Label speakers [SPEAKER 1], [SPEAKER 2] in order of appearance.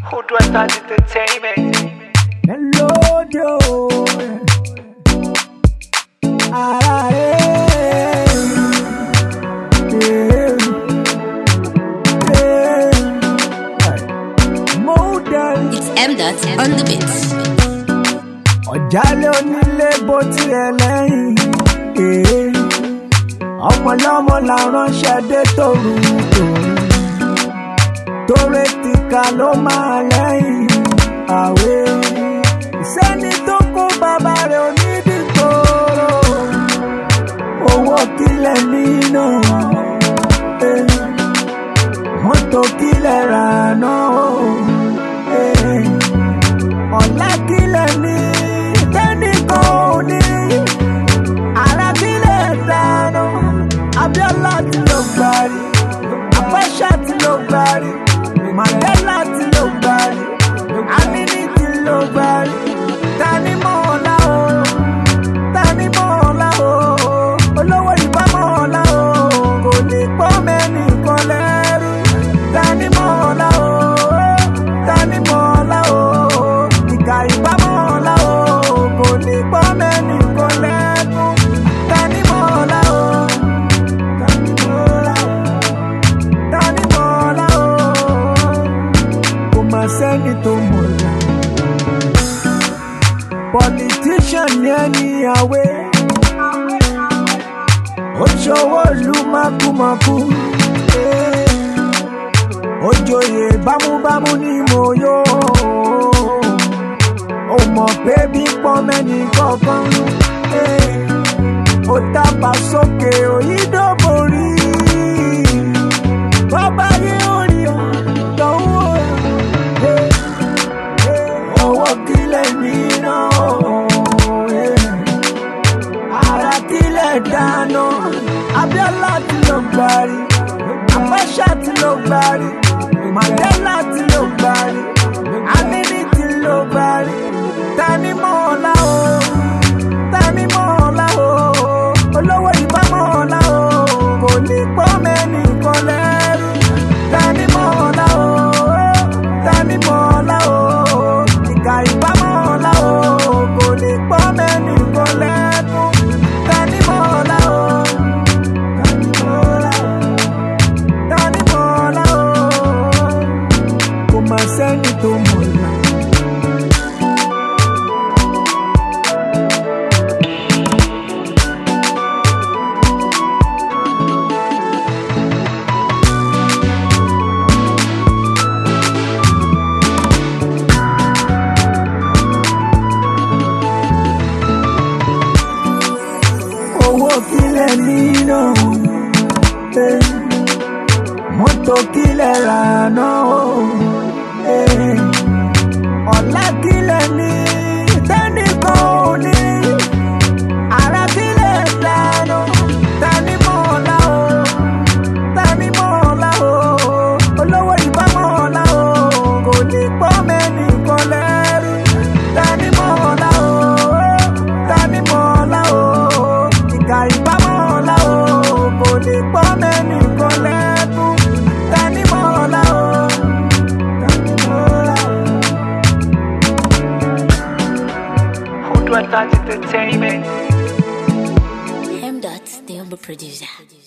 [SPEAKER 1] Who do I start entertainment?
[SPEAKER 2] Melodio. Ara eh. Eh. Eh. Model.
[SPEAKER 3] It's M dot on the beat.
[SPEAKER 2] Ọ̀jálẹ̀ onílé bó tiẹ̀ lẹ́yìn. Eh. Ọmọlọ́mọ la ránṣẹ́ dé tòru tòru. Tóre tìka ló máa lẹ́yìn. Àwẹ̀. Sẹ́ni tó kó bàbá rẹ̀ onídìgbòrò. Owó kílẹ̀ nínú. Eh. Mọ́tò kílẹ̀ rà náà. Eh ọ̀la kílẹ̀ ní tẹ́nìkan ò ní ara kílẹ̀ dáná Abíọ́lá ti ló gbárí Abacha ti ló gbárí Mandela ti ló gbárí Amini ti ló gbárí tani mọ̀ ọ́lá o tani mọ̀ ọ́lá o olówó ìbá mọ̀ ọ́lá o kò ní pọ́ mẹ́nìkan lẹ́rú tani mọ̀ ọ́lá o tani mọ̀ ọ́lá o ìkà ìbá mọ̀ ọ́lá o kò ní pọ́ mẹ́nìkan lẹ́rú tani mọ̀ ọ́lá o tani mọ̀ ọ́lá o tani mọ̀ ọ́lá o kò má sẹ́ni tó mọ̀ ọ́lá politician ní ẹni àwẹ̀ ó ṣòwò ìlú mákúmákú ó joyè bámúbámú ní mo yó ó mọ̀ pé bí pọ́n mẹ́ni kọ̀ọ̀kan ó tábà sókè òyìnbóborí bọ́bá yé orí ọ̀ lọ́wọ́ owó kílẹ̀ mìíràn ara kílẹ̀ dáná Abíọ́lá ti ló gbárí Abacha ti ló gbárí Mandela ti ló gbárí Amini ti ló gbárí tani mọ̀ ọ́lá o tani mọ̀ ọ́lá o olówó ìbá mọ̀ ọ́lá o kò ní pọ́ mẹ́nìkan lẹ́rú tani mọ̀ ọ́lá o tani mọ̀ ọ́lá o ìkà ìbá mọ̀ ọ́lá o kò ní pọ́ mẹ́nìkan lẹ́rú tani mọ̀ ọ́lá o tani mọ̀ ọ́lá o tani mọ̀ ọ́lá o kò má sẹ́ni tó mọ̀ ọ́lá. owó kílẹ̀ nínú eh, mọ́tò kílẹ̀ rà náà eh, ọ̀la kílẹ̀ ní tẹ́nìkan ò ní ara kílẹ̀ dáná tani mọ̀ ọ́lá o tani mọ̀ ọ́lá o olówó ìbá mọ̀ ọ́lá o kò ní pọ́ mẹ́nìkan lẹ́rú tani mọ̀ ọ́lá o tani mọ̀ ọ́lá o ìkà ìbá mọ̀ ọ́lá o kò ní pọ́ mẹ́nìkan lẹ́rú tani mọ̀ ọ́lá o tani mọ̀ ọ́lá o.
[SPEAKER 1] Who do I start entertainment?
[SPEAKER 3] M dot the humble producer.